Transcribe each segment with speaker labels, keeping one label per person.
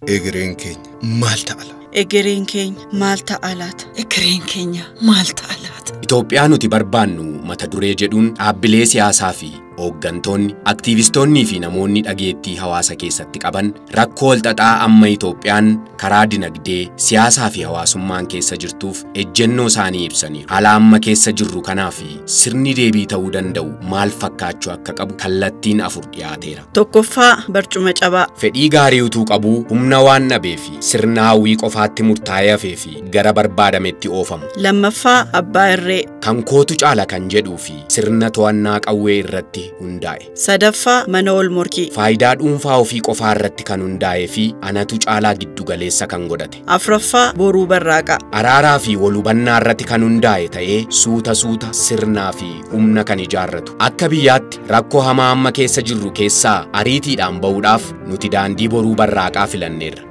Speaker 1: Egereen keenya maal ta'a laata?
Speaker 2: Egereen keenya maal ta'a laata?
Speaker 3: Egereen keenya maal ta'a laata?
Speaker 4: Itoophiyaa nuti barbaannu mata duree jedhuun dhaabbilee siyaasaa fi hooggantoonni, aktiivistoonnii fi namoonni dhageettii hawaasa keessatti qaban rakkoo walxaxaa amma Itoophiyaan karaa dinagdee, siyaasaa fi hawaasummaan keessa jirtuuf ejjennoo isaanii ibsaniiru. Haala amma keessa jirru kanaa fi sirni deebii ta'uu danda'u maal fakkaachuu akka qabu kallattiin afur dhiyaateera.
Speaker 2: Tokkoffaa barcuma cabaa.
Speaker 4: Fedhii gaarii utuu qabuu humna waan dhabee fi sirna hawwii qofaatti murtaa'ee hafee fi gara barbaadametti oofamu.
Speaker 2: Lammaffaa abbaa irree.
Speaker 4: Kan kootu caala kan jedhuu fi sirna to'annaa qawwee irratti hundaa'e.
Speaker 2: Sadaffaa mana ol morkii.
Speaker 4: Faayidaa dhuunfaa ofii qofaa irratti kan hundaa'ee fi anatu caalaa giddugaleessa kan godhate.
Speaker 2: Afraffaa boruu barraaqaa.
Speaker 4: Araaraa fi walhubannaa irratti kan hundaa'e ta'ee suuta suuta sirnaa fi humna kan ijaarratu. Akka biyyaatti rakkoo hamaa amma keessa jirru keessaa ariitiidhaan ba'uudhaaf nuti daandii boruu barraaqaa filanneerra.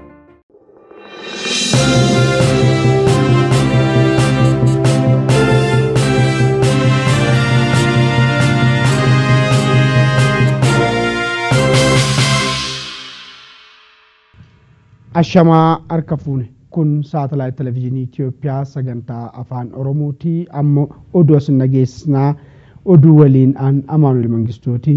Speaker 5: Ashamaa harka fuune kun saatalaayit televezyiinii Itoophiyaa sagantaa afaan Oromooti ammoo oduu as nageessisnaa oduu waliin aan Amaanuel Mangistooti.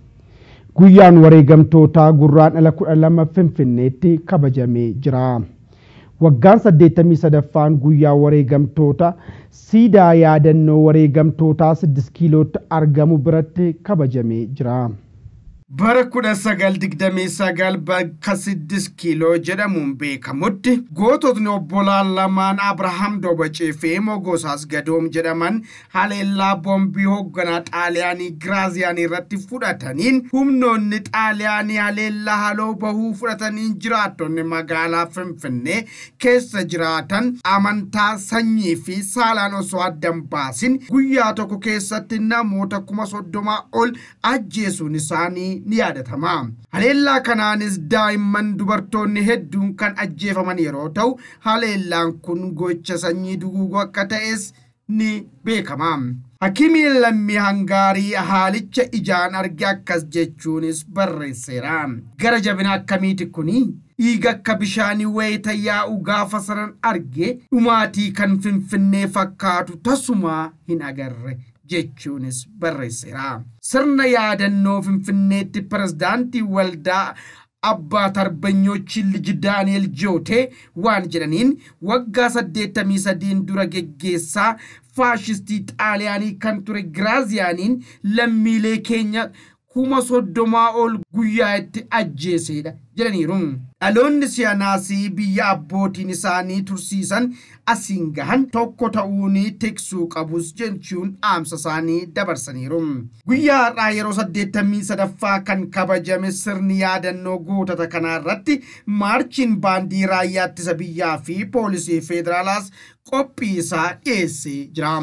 Speaker 5: Guyyaan wareegamtootaa gurraandhala kudha lama Finfinneetti kabajamee jira. Waggaan saddeettamii sadaffaan guyyaa wareegamtoota siidaa yaadannoo wareegamtootaa siddis kiilootti argamu biratti kabajamee jira.
Speaker 6: bara kudha sagal digdamii sagal bakka siddis kiiloo jedhamuun beekamutti goototni obbolaan lamaan abrahaam dobacee fi mogosaas gadoom jedhaman haleellaa boombii hoogganaa xaaliyaanii giraaziyaanii irratti fudhataniin humnoonni xaaliyaanii haleellaa haloo bahuu fudhataniin jiraattonni magaalaa finfinnee keessa jiraatan amantaa sanyii fi saalaan osoo addan baasin guyyaa tokko keessatti namoota kuma soddomaa ol ajjeesuun isaanii ni yaadatama. Haleellaa kanaanis daa'imman dubartoonni hedduun kan ajjeefaman yeroo ta'u haleellaan kun gocha sanyii duguuguu akka ta'es ni beekama. Hakimiin lammii hangaarii haalicha ijaan arge akkas jechuunis barreesseera. Gara jabina akkamiiti kuni? dhiiga akka bishaanii wayita yaa'u gaafa sanan arge dhumaatii kan finfinnee fakkaatu tasumaa hin agarre. jechuunis barreesseera. Sirna yaadannoo Finfinneetti pirezidaantii waldaa abbaa tarbanyoochi liji daani'el jootee waan jedhaniin waggaa saddeettamii sadiin dura geggeessaa faashistii xaaliyaanii kan ture giraaziyaaniin lammiilee keenya kuma soddomaa ol guyyaa itti ajjeesedha jedhaniiru. Dhaloonni siyaanaasii biyya abbootiin isaanii tursiisan asiin gahan tokko ta'uun tiksuu qabus jechuun dhaamsa isaanii dabarsaniiru. Guyyaa har'aa yeroo saddeettamii sadaffaa kan kabajame sirni yaadannoo gootota kanaa irratti maarchiin baandii raayyaa ittisa biyyaa fi poolisii federaalaas qophii isaa dhiyeessee jira.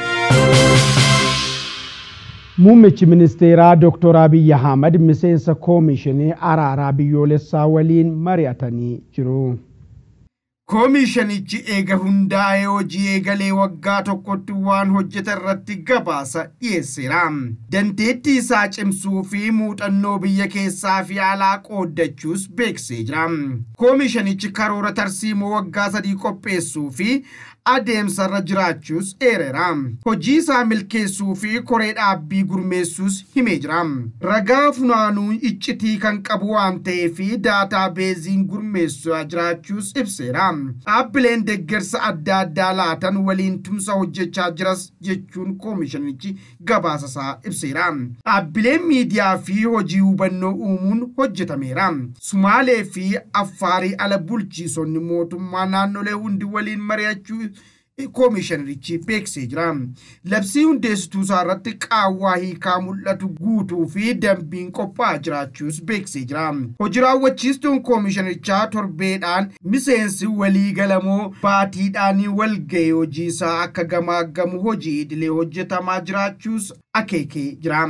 Speaker 5: Muummichi ministeeraa Dr. Abiy Ahmad miseensa koomishinii araaraa biyyoolessaa waliin mari'atanii jiru.
Speaker 6: Koomishanichi eega hundaa'ee hojii eegalee waggaa tokkotti waan hojjete irratti gabaasa dhiyeesseera. Dandeettii isaa cimsuu fi muuxannoo biyya keessaa fi alaa qooddachuus beeksisee jira. Koomishanichi karoora tarsiimoo waggaa sadii qopheessuu fi adeemsarra jiraachuus eereera. Hojii isaa milkeessuu fi koree dhaabbii gurmeessuus himee jira. Ragaa funaanuu iccitii kan qabu waan ta'eef daataa beeziin gurmeessaa jiraachuus ibseera. Dhaabbileen deeggarsa adda addaa laatan waliin tumsa hojjechaa jiras jechuun koomishanichi gabaasa isaa ibseera. Dhaabbileen miidiyaa fi hojii hubannoo uumuun hojjetameera. Sumaalee fi Affaarii ala bulchiisonni mootummaa naannolee hundi waliin mari'achuu koomishinarichi beeksisee jira. Labsii hundeessituu isaa irratti qaawwaa hiikaa mul'atu guutuu fi dambiin qophaa'aa jiraachuus beeksisee jira. Hojii raawwachiistuun koomishinarichaa torbeedhaan miseensi waliigalamoo baatiidhaan walga'ee hojii isaa akka gamaaggamu hojii idilee hojjetamaa jiraachuus akeekee jira.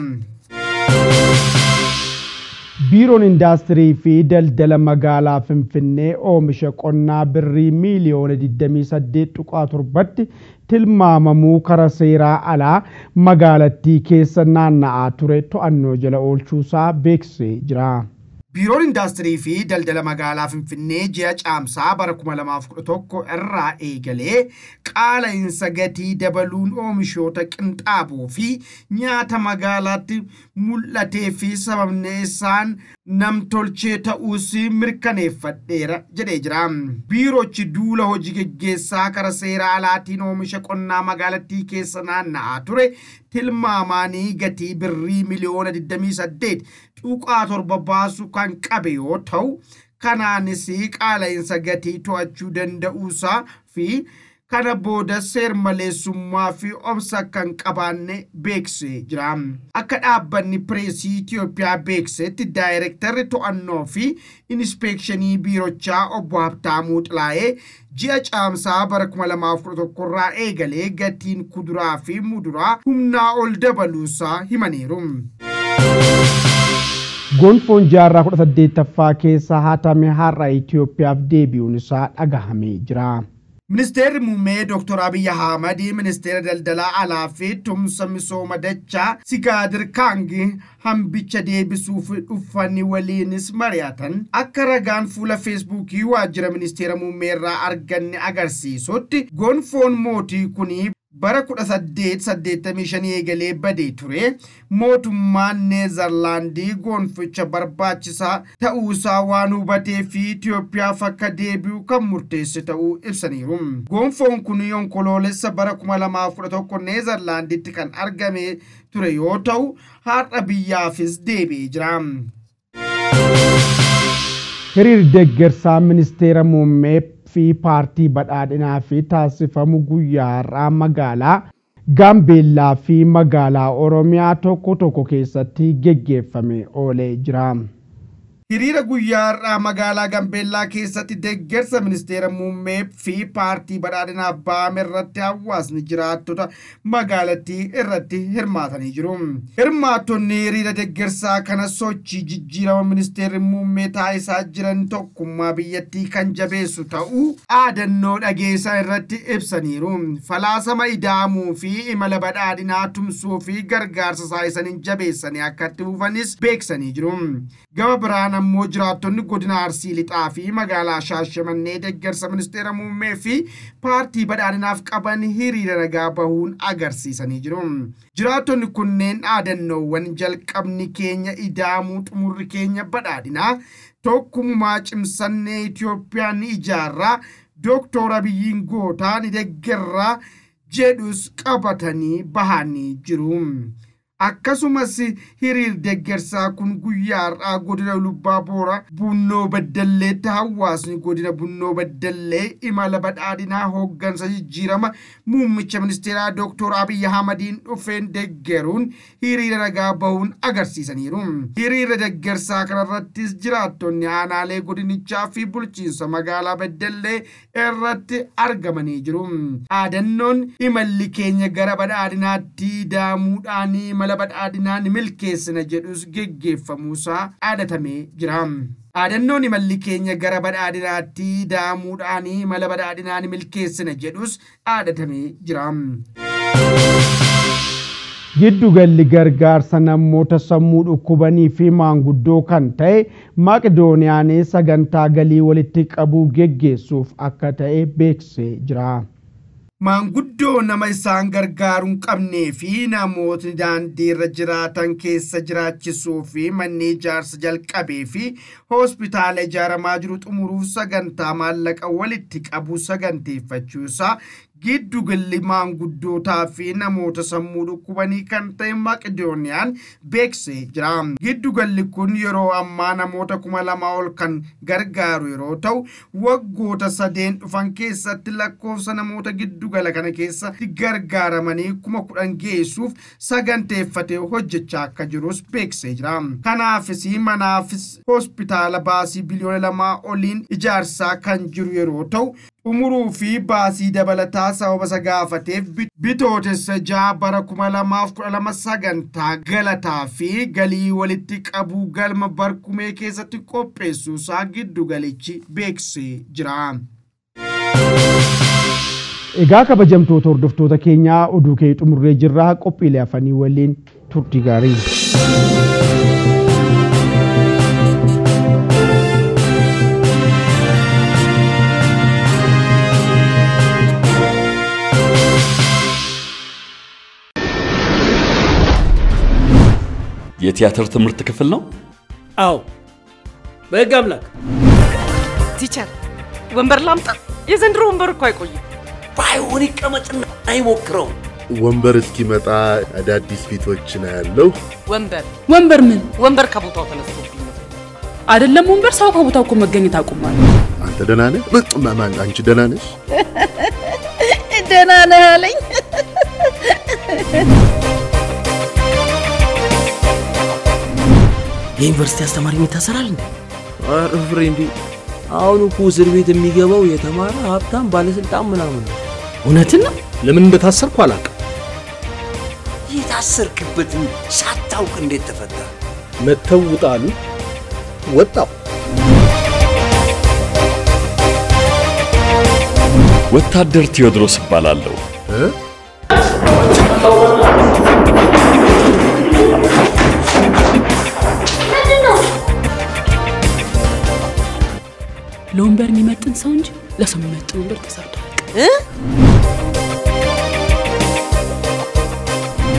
Speaker 5: Biiroon indaastirii fi daldala magaalaa Finfinnee oomisha qonnaa birrii miiliyoona 28.7tti tilmaamamuu karaa seeraa alaa magaalattii keessa naanna'aa ture to'annoo jala oolchuusaa beeksisee jira.
Speaker 6: Biiroon Indaastirii fi Daldala Magaalaa Finfinnee ji'a caamsaa bara 2011 irraa eegalee qaala'insa gatii dabaluun oomishoota qinxaaboo fi nyaata magaalaatti mul'atee fi sababni isaan namtolchee ta'uus mirkaneeffadheera jedhee jira. Biiroochi duula hojii geggeessaa kara seera alaatiin oomisha qonnaa magaalattii keessa naanna'aa ture tilmaamaanii gatii birrii miliyoona 28 tuqaa torba baasu kan qabe yoo ta'u kanaanis qaala'insa gatii to'achuu danda'uusaa fi kana booda seermaleessummaa fi obsa kan qabaanne beeksisee jira. Akka dhaabbanni pireesii Itoophiyaa beeksetti daayirektarri to'annoo fi inspeekshinii biirochaa obbo Habtaamuu Xilaayee ji'a caamsaa bara 2011 irraa eegalee gatiin kuduraa fi muduraa humnaa ol dabaluusaa himaniiru.
Speaker 5: gonfoon jaarraa kudha saddeettaffaa keessa hatame har'a Itoophiyaaf deebi'uun isaa dhagahamee jira.
Speaker 6: Ministeerri muummee Dr. Abiy Ahmad ministeera daldalaa alaa fi tumsa misooma dachaa Sigaadir Kaangi hambicha deebisuuf dhufanii waliinis mari'atan akka ragaan fuula feesbuukii waajjira ministeera muummee irraa arganne agarsiisutti gonfoon mootii kunii bara 1885 eegalee badee ture mootummaan neezarlaandii gonficha barbaachisaa ta'uusaa waan hubatee fi Itoophiyaaf akka deebi'u kan murteesse ta'uu ibsaniiru. Gonfoon kun onkoloolessa bara 2011 neezarlaanditti kan argame ture yoo ta'u har'a biyyaafis deebi'ee jira.
Speaker 5: hiriirri deeggarsaa ministeera muummee fi paartii badhaadhinaa fi taasifamu guyyaa har'aa magaalaa gaambeellaa fi magaalaa oromiyaa tokko tokko keessatti geggeeffame oolee jira.
Speaker 6: Hiriira guyyaa har'aa magaalaa Gambeellaa keessatti deeggarsa ministeera muummee fi paartii badhaadhinaa baame irratti hawaasni jiraattota magaalattii irratti hirmaatanii jiru. Hirmaattonni hiriira deeggarsaa kana sochii jijjiirama ministeerri muummee taasisaa jiran tokkummaa biyyattii kan jabeessu ta'uu dhaadannoo dhageessan irratti ibsaniiru. Falaasama ida'amuu fi imala badhaadhinaa tumsuu fi gargaarsa taasisaniin jabeessanii akka itti fufanis beeksanii jiru. Gama biraan ammoo jiraattonni godina arsii lixaa fi magaalaa shaashamannee deeggarsa ministeera muummee fi paartii badhaadhinaaf qaban hiriira nagaa bahuun agarsiisanii jiru. Jiraattonni kunneen dhaadannoowwan jalqabni keenya ida'amuu xumurri keenya badhaadhinaa tokkummaa cimsannee Itoophiyaa ni ijaarraa Dooktor Abiyyiin gootaa ni deeggarraa jedhus qabatanii bahanii jiru. akkasumas hiriir deeggarsaa kun guyyaa har'aa godina lubbaa boora bunnoo baddalleetti hawaasni godina bunnoo baddallee imala badhaadhinaa hooggansa jijjiirama muummicha ministeeraa dooktor abiyyi ahmadiin dhufeen deeggaruun hiriira nagaa bahuun agarsiisaniiru hiriira deeggarsaa kanarrattis jiraattonni aanaalee godinichaa fi bulchiinsa magaalaa baddallee irratti argamanii jiru dhaadannoon imalli keenya gara badhaadhinaatti daamuudhaanii imala mala badhaadhinaan milkeessina jedhus geggeeffamuusaa dhaadatamee jira. Dhaadannoon imalli keenya gara badhaadhinaatti daamuudhaanii mala badhaadhinaan milkeessina jedhus dhaadatamee jira.
Speaker 5: Giddu galli gargaarsa namoota sammuu dhukkubanii fi maanguddoo kan ta'e Maqdooniyaan sagantaa galii walitti qabuu geggeessuuf akka ta'e beeksisee jira.
Speaker 6: Maanguddoo nama isaan gargaaruu hin qabnee fi namootni daandii irra jiraatan keessa jiraachisuu fi manni ijaarsa jalqabee fi hospitaala ijaaramaa jiru xumuruuf sagantaa maallaqa walitti qabu saganteeffachuusaa giddu galli maanguddootaa fi namoota sammuu dhukkubanii kan ta'e maqdooniyaan beeksisee jira. Giddu galli kun yeroo ammaa namoota kuma lama ol kan gargaaru yeroo ta'u waggoota sadeen dhufan keessatti lakkoofsa namoota giddu gala kana keessatti gargaaramanii kuma kudhan geessuuf saganteeffatee hojjechaa akka jirus beeksisee jira. Kanaafis manaafis hospitaala baasii biliyoona lamaa oliin ijaarsaa kan jiru yeroo ta'u xumuruu fi baasii dabalataa sababa isa gaafateef bitootessa ja'a bara kuma lamaaf kudha lama sagantaa galataa fi galii walitti qabuu galma barkumee keessatti qopheessuusaa giddu galichi beeksisee jira.
Speaker 5: Egaa kabajamtoota hordoftoota keenyaa oduu kee xumurree jirraa qophiilee afanii waliin turtii gaarii.
Speaker 7: የቲያትር ትምህርት ክፍል ነው?
Speaker 8: አዎ በህግ አምላክ
Speaker 3: ቲቸር ወንበር ላምጣ? የዘንድሮ ወንበር እኮ አይቆይም።
Speaker 8: ባይሆን ይቀመጥና አይሞክረው።
Speaker 9: ወንበር እስኪመጣ አዳዲስ ፊቶችን ያለው
Speaker 3: ወንበር
Speaker 10: ወንበር ምን
Speaker 3: ወንበር ከቦታው ተነስቶብኝ ነው።
Speaker 10: አይደለም ወንበር ሰው ከቦታው እኮ መገኘት አቁሟል።
Speaker 9: አንተ ደህና ነህ? ማን አንቺ ደህና ነሽ?
Speaker 2: ደህና ነህ አለኝ።
Speaker 8: የዩኒቨርሲቲ አስተማሪ ይታሰራል እንዴ? ኧረ ፍሬንዴ፣ አሁን እኮ እስር ቤት የሚገባው የተማረ ሀብታም ባለስልጣን ምናምን ነው።
Speaker 11: እውነትን ነው። ለምን እንደታሰርኩ አላውቅም።
Speaker 8: የታሰርክበትን ሳታውቅ እንዴት ተፈታ?
Speaker 11: መተው ውጣሉ። ወጣው።
Speaker 7: ወታደር ቴዎድሮስ እባላለሁ።
Speaker 10: ለወንበር የሚመጥን ሰው እንጂ ለሰው የሚመጥን ወንበር ተሰርቶ አያውቅም።